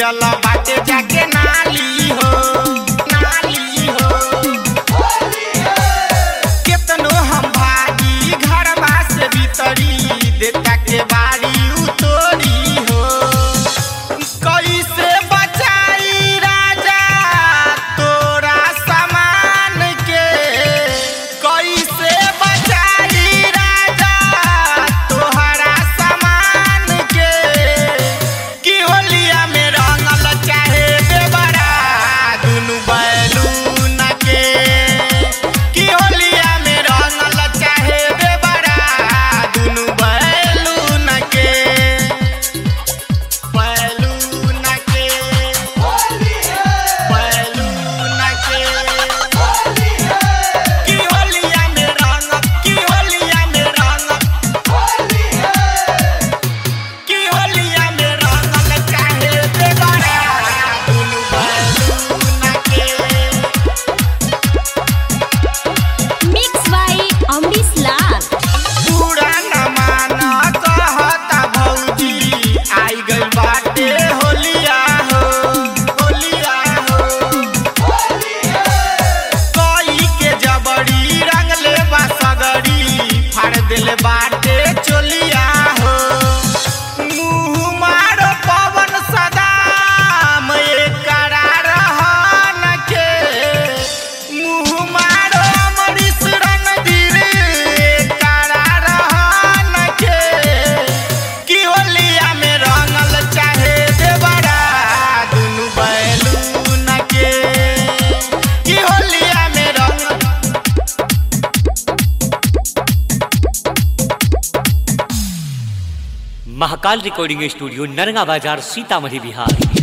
गिरल बाटे जाके नाली हो नाली हो केतनो हम भागी घरवा से भीतरी देता के बारी उतोरी हो कैसे बचाई राजा तोरा सामान के कैसे बचाई राजा तोहरा सामान के की होलिया में रंगल चाहे बेबरा दुनु बैलून के की होलिया में रंगल चाहे बेबरा दुनु बैलून के बैलून के बैलून के की होलिया में रंग की होलिया में रंग की होलिया में रंगल चाहे बेबरा दुनु बैलून के मिक्स बाय अमरीश लाल पुराना माना कहता भौजी आई गइल बाटे होलिया हो होलिया हो कई के जबड़ी रंगले बा सगड़ी फाड़ देले बाटे चोलिया हो मुँह मारो पवन सदाम एकरा रहन के मुँह मारो अमरीश रणधीर एकरा रहन के की होलिया में रंगल चाहे देवरा दुनु बैलून के की होलिया में रंगल महाकाल रिकॉर्डिंग स्टूडियो नरगा बाजार सीतामढ़ी बिहार